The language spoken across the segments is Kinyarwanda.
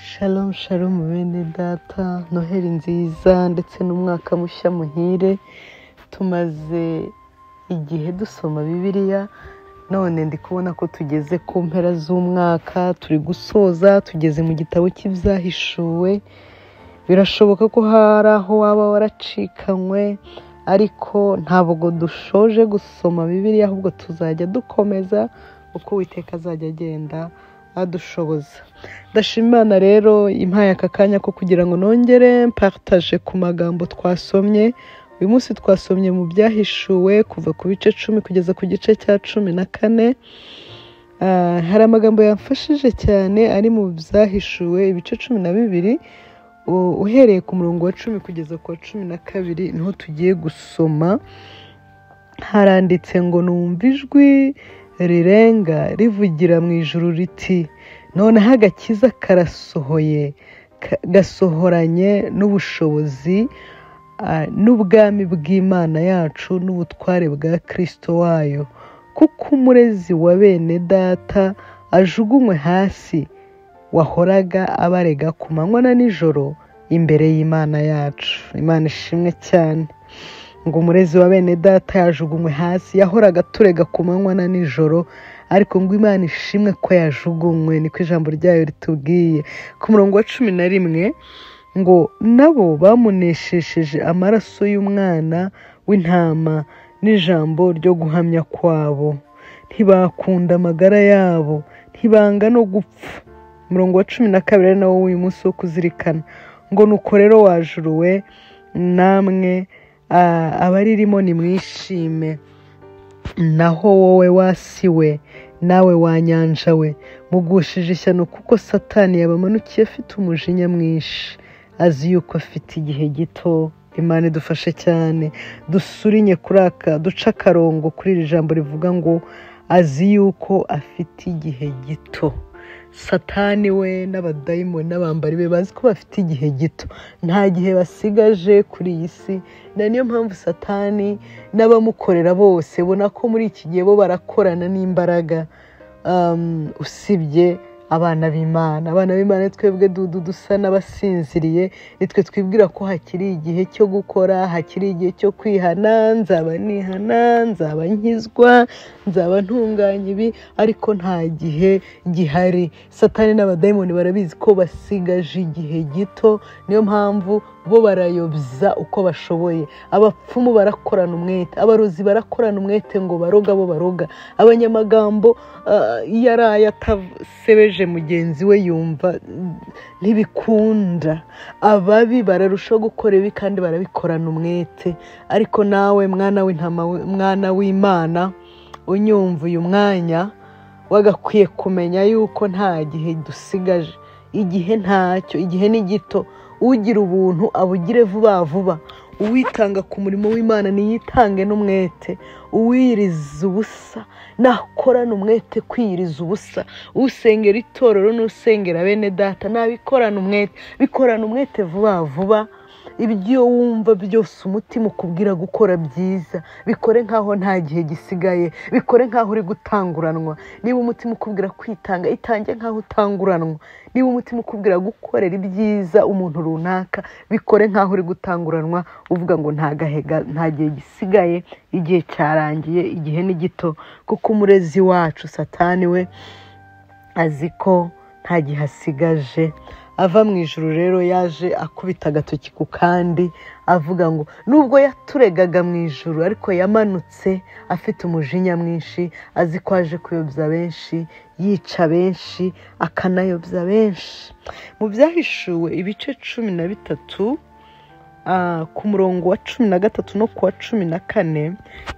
Shalom Shalom bene data noheli nziza ndetse n'umwaka mushya muhire tumaze igihe dusoma bibiliya none ndi kubona ko tugeze ku mpera z'umwaka turi gusoza tugeze mu gitabo cy'ibyahishuwe birashoboka ko hari aho waba waracikanywe ariko ntabwo dushoje gusoma bibiliya ahubwo tuzajya dukomeza uko uwiteka azajya agenda adushoboza ndashimana rero impaye aka kanya ko kugira ngo nongere mpataje ku magambo twasomye uyu munsi twasomye mu byahishuwe kuva ku bice cumi kugeza ku gice cya cumi na kane Ah, hari amagambo yamfashije cyane ari mu byahishuwe ibice cumi na bibiri u- uhereye ku murongo wa cumi kugeza ku wa cumi na kabiri niho tugiye gusoma haranditse ngo numva ijwi rirenga rivugira mu ijuru riti noneho agakiza karasohoye ka- gasohoranye n'ubushobozi ah, n'ubwami bw'imana yacu n'ubutware bwa kirisito wayo kuko umurezi wa bene data ajugunywe hasi wahoraga abarega ku manywa na nijoro imbere y'imana yacu imana ishimwe cyane ngo umurezi wa bene data yajugunywe hasi yahoraga aturega ku manywa na nijoro ariko ngo imana ishimwe ko yajugunywe niko ijambo ryayo ritubwiye ku murongo wa cumi na rimwe ngo nabo bamuneshesheje amaraso y'umwana w'intama n'ijambo ryo guhamya kwabo ntibakunda amagara yabo ntibanga no gupfa umurongo wa cumi na kabiri ari nawo w'uyu munsi wo kuzirikana ngo nuko rero wajuruwe namwe ah, abaririmo nimwishime naho wowe wasiwe nawe wanyanja we mugushije ishyano kuko satani yabamanukiye afite umujinya mwinshi azi yuko afite igihe gito imana idufashe cyane dusurinye kuri aka duce akarongo kuri iri jambo rivuga ngo azi yuko afite igihe gito satani we n'abadayimoni n'abambari be bazi ko bafite igihe gito nta gihe basigaje kuri iyi si na niyo mpamvu satani n'abamukorera bose ubona ko muri iki gihe bo barakorana n'imbaraga um, usibye abana b'imana abana b'imana ni twebwe dudu dusa n'abasinziriye nitwe twibwira ko hakiri igihe cyo gukora hakiri igihe cyo kwihana nzaba nihana nzaba nkizwa nzaba ntunganya ibi ariko nta gihe gihari satani n'abadayimoni barabizi ko basigaje igihe gito niyo mpamvu bo barayobya uko bashoboye abapfumu barakorana umwete abarozi barakorana umwete ngo baroga bo baroga abanyamagambo ah, iyo araye atasebeje mugenzi we yumva mm, ntibikunda ababi bararushaho gukora ibi kandi barabikorana umwete ariko nawe mwana w'intama we- mwana w'imana unyumva uyu mwanya wagakwiye kumenya yuko nta gihe dusigaje igihe ntacyo igihe ni gito ugira ubuntu abugire vuba vuba uwitanga ku murimo w'imana niyitange n'umwete uwiyiriza ubusa nakorana umwete kwiyiriza ubusa usengera itorero n'usengera bene data nabikorana umwete bikorana umwete vuba vuba ibyo wumva byose umutima ukubwira gukora byiza bikore nk'aho nta gihe gisigaye bikore nk'aho uri gutanguranwa niba umutima ukubwira kwitanga itange nk'aho utanguranwa niba umutima ukubwira gukorera ibyiza umuntu runaka bikore nk'aho uri gutanguranwa uvuga ngo nta gahega nta gihe gisigaye igihe cyarangiye igihe ni gito kuko umurezi wacu satani we azi ko nta gihe asigaje ava mu ijuru rero yaje akubita agatoki ku kandi avuga ngo nubwo yaturegaga mu ijuru ariko yamanutse afite umujinya mwinshi azi ko aje kuyobya benshi yica benshi akanayobya benshi mu byahishuwe ibice cumi na bitatu ah, ku murongo wa cumi na gatatu no ku wa cumi na kane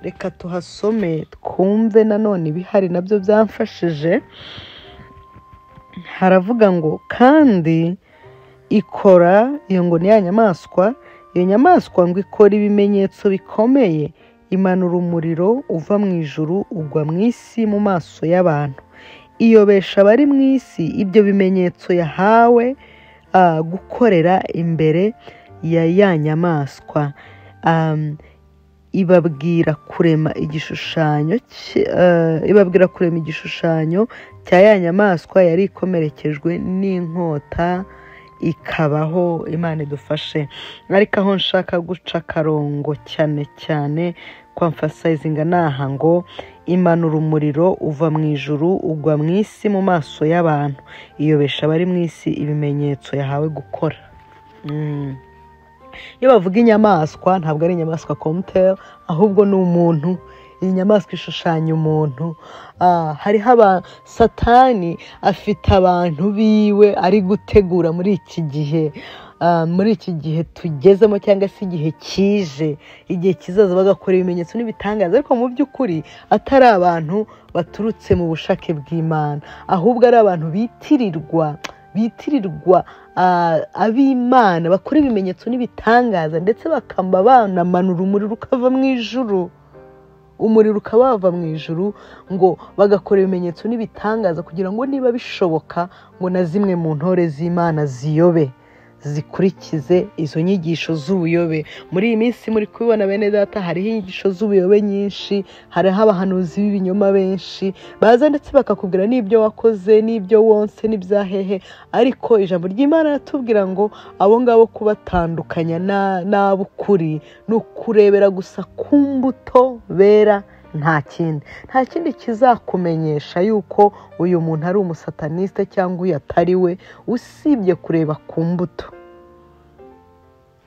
reka tuhasome twumve nanone ibihari nabyo byamfashije haravuga ngo kandi ikora iyo ngo ni ya nyamaswa iyo nyamaswa ngo ikora ibimenyetso bikomeye imanura umuriro uva mu ijuru ugwa mu isi mu maso y'abantu iyobesha abari mu isi ibyo bimenyetso yahawe ah, gukorera imbere ya ya nyamaswa Am, ibabwira kurema igishushanyo cy- eh, ibabwira kurema igishushanyo cya ya nyamaswa yari ikomerekejwe n'inkota ikabaho imana idufashe ariko aho nshaka guca akarongo cyane cyane kwamfasayizinga ni aha ngo imanura umuriro uva mu ijuru ugwa mu isi mu maso y'abantu iyobesha abari mu isi ibimenyetso yahawe gukora Mm. iyo bavuga inyamaswa ntabwo ari inyamaswa komuteri ahubwo ni umuntu iyi nyamaswa ishushanya umuntu Ah, hariho aba satani afite abantu biwe ari gutegura muri iki gihe Ah, muri iki gihe tugezemo cyangwa se igihe kije igihe kizaza bagakora ibimenyetso n'ibitangaza ariko mu by'ukuri atari abantu baturutse mu bushake bw'imana ahubwo ari abantu bitirirwa bitirirwa ah, ab'imana bakora ibimenyetso n'ibitangaza ndetse bakamba banamanura umuriro ukava mu ijuru umuriro ukaba wava mu ijuru ngo bagakora ibimenyetso n'ibitangaza kugira ngo niba bishoboka ngo na zimwe mu ntore z'imana ziyobe zikurikize izo nyigisho z'ubuyobe muri iyi minsi muri kubibona bene data hariho inyigisho z'ubuyobe nyinshi hariho abahanuzi b'ibinyoma benshi baza ndetse bakakubwira n'ibyo wakoze n'ibyo wonse n'ibyahehe ariko ijambo ry'imana ratubwira ngo abo ngabo kubatandukanya na- n'ab'ukuri ni ukurebera gusa ku mbuto bera nta kindi nta kindi kizakumenyesha yuko uyu muntu ari umusataniste cyangwa uyu atari we usibye kureba ku mbuto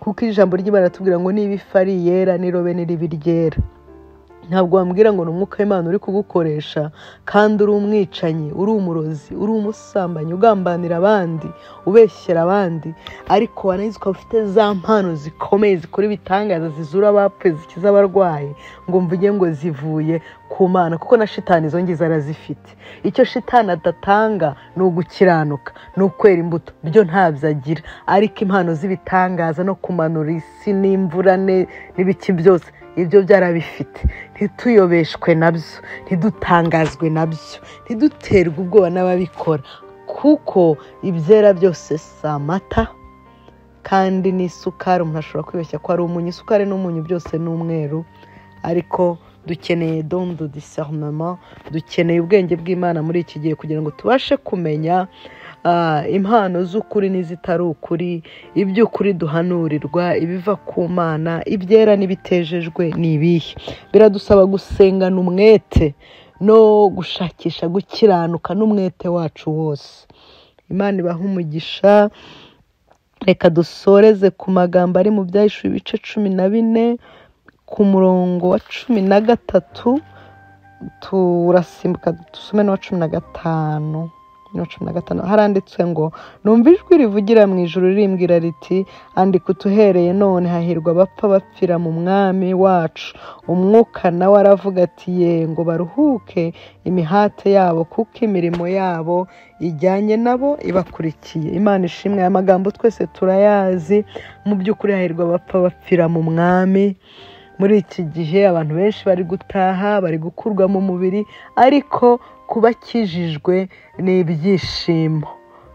kuko ijambo ry'imana ratubwira ngo niba ifi ari iyera n'irobe n'iribi ryera ntabwo wambwira ngo ni umwuka w'imana uri kugukoresha kandi uri umwicanyi uri umurozi uri umusambanyi ugambanira abandi ubeshyera abandi ariko wanayizi ukaba ufite za mpano zikomeye zikora ibitangaza zizura abapfuye zikiza abarwayi ngo mvuge ngo zivuye ku mana kuko na shitani izo ngizo arazifite icyo shitani adatanga ni ugukiranuka ni ukwera imbuto byo ntabyo agira ariko impano z'ibitangaza no kumanura isi n'imvura ne- n'ibiki byose ibyo byarabifite ntituyobeshwe nabyo ntidutangazwe nabyo ntiduterwe ubwoba n'ababikora kuko ibyera byose si amata kandi n'isukari umuntu ashobora kwibeshya ko ari umunyu isukari n'umunyu byose ni umweru ariko dukeneye dondo disarunama dukeneye ubwenge bw'imana muri iki gihe kugira ngo tubashe kumenya ah, impano z'ukuri n'izitari ukuri iby'ukuri duhanurirwa ibiva ku mana ibyera n'ibitejejwe ni ibihe biradusaba gusengana umwete no gushakisha gukiranuka n'umwete wacu wose imana ibahe umugisha reka dusoreze ku magambo ari mu byahishuwe ibice cumi na bine ku murongo wa cumi na gatatu turasimbuka dusome n'uwa cumi na gatanu n'uwa cumi na gatanu haranditswe ngo numva ijwi rivugira mu ijuru rimbwira riti andika utuhereye none hahirwa abapfa bapfira mu mwami wacu umwuka nawe aravuga ati ye ngo baruhuke imihate yabo kuko imirimo yabo ijyanye nabo ibakurikiye imana ishimwe aya magambo twese turayazi mu by'ukuri hahirwa abapfa bapfira mu mwami muri iki gihe abantu benshi bari gutaha bari gukurwa mu mubiri ariko ku bakijijwe ni ibyishimo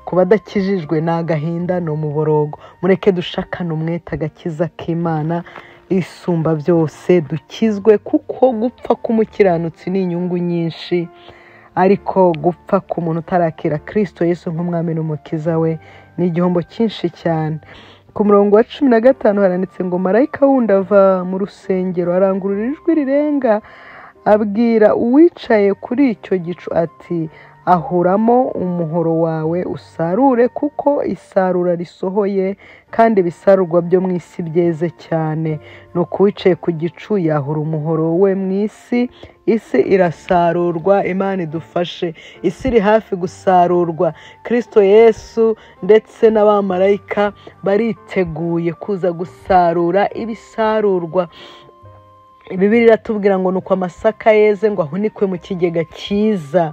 ku badakijijwe ni agahinda ni umuborogo mureke dushakane umwete agakiza k'imana isumba byose dukizwe kuko gupfa k'umukiranutsi ni inyungu nyinshi ariko gupfa k'umuntu utarakira kirisito yesu nk'umwami n'umukiza we ni igihombo cyinshi cyane ku murongo wa cumi na gatanu haranditse ngo marayika wundi ava mu rusengero arangurura ijwi rirenga abwira uwicaye kuri icyo gicu ati ahuramo umuhoro wawe usarure kuko isarura risohoye kandi ibisarurwa byo mu isi byeze cyane nuko uwicaye ku gicu yahura umuhoro we mu isi isi irasarurwa imana idufashe isi iri hafi gusarurwa kirisito yesu ndetse n'abamarayika bariteguye kuza gusarura ibisarurwa bibiri iratubwira ngo nuko amasaka yeze ngo ahunikwe mu kigega cyiza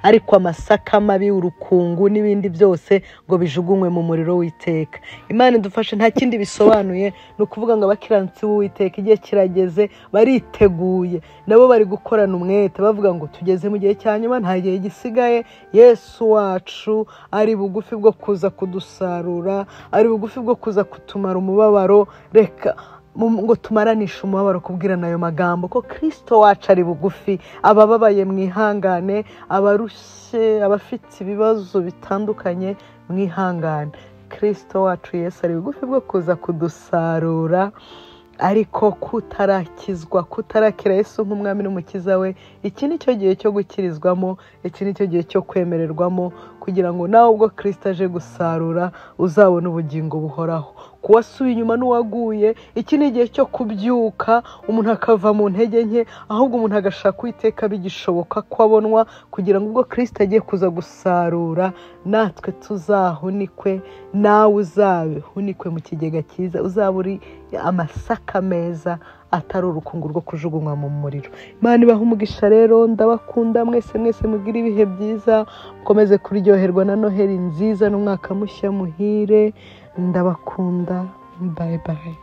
ariko amasaka mabi urukungu n'ibindi byose ngo bijugunywe mu muriro w'iteka imana idufashe nta kindi bisobanuye ni ukuvuga ngo abakiranutsi b'uwiteka igihe kirageze bariteguye nabo bari gukorana umwete bavuga ngo tugeze mu gihe cya nyuma nta gihe gisigaye yesu wacu ari bugufi bwo kuza kudusarura ari bugufi bwo kuza kutumara umubabaro reka mu- ngo tumaranishe umubabaro kubwirana ayo magambo ko kirisito wacu ari bugufi abababaye mwihangane abarushye abafite ibibazo bitandukanye mwihangane kirisito wacu Yesu ari bugufi bwo kuza kudusarura ariko kutarakizwa kutarakira Yesu nk'umwami n'umukiza we iki ni cyo gihe cyo gukirizwamo iki ni cyo gihe cyo kwemererwamo kugira ngo nawe ubwo kirisito aje gusarura uzabone ubugingo buhoraho kuwasubiye inyuma n'uwaguye iki ni igihe cyo kubyuka umuntu akava mu ntege nke ahubwo umuntu agashaka uwiteka bigishoboka ko abonwa kugira ngo ubwo kirisito agiye kuza gusarura natwe tuzahunikwe nawe uzahunikwe mu kigega cyiza uzaba uri amasaka meza atari urukungu rwo kujugunywa mu muriro imana ibaha umugisha rero ndabakunda mwese mwese mugire ibihe byiza mukomeze kuryoherwa na noheli nziza n'umwaka mushya muhire ndabakunda bayi bayi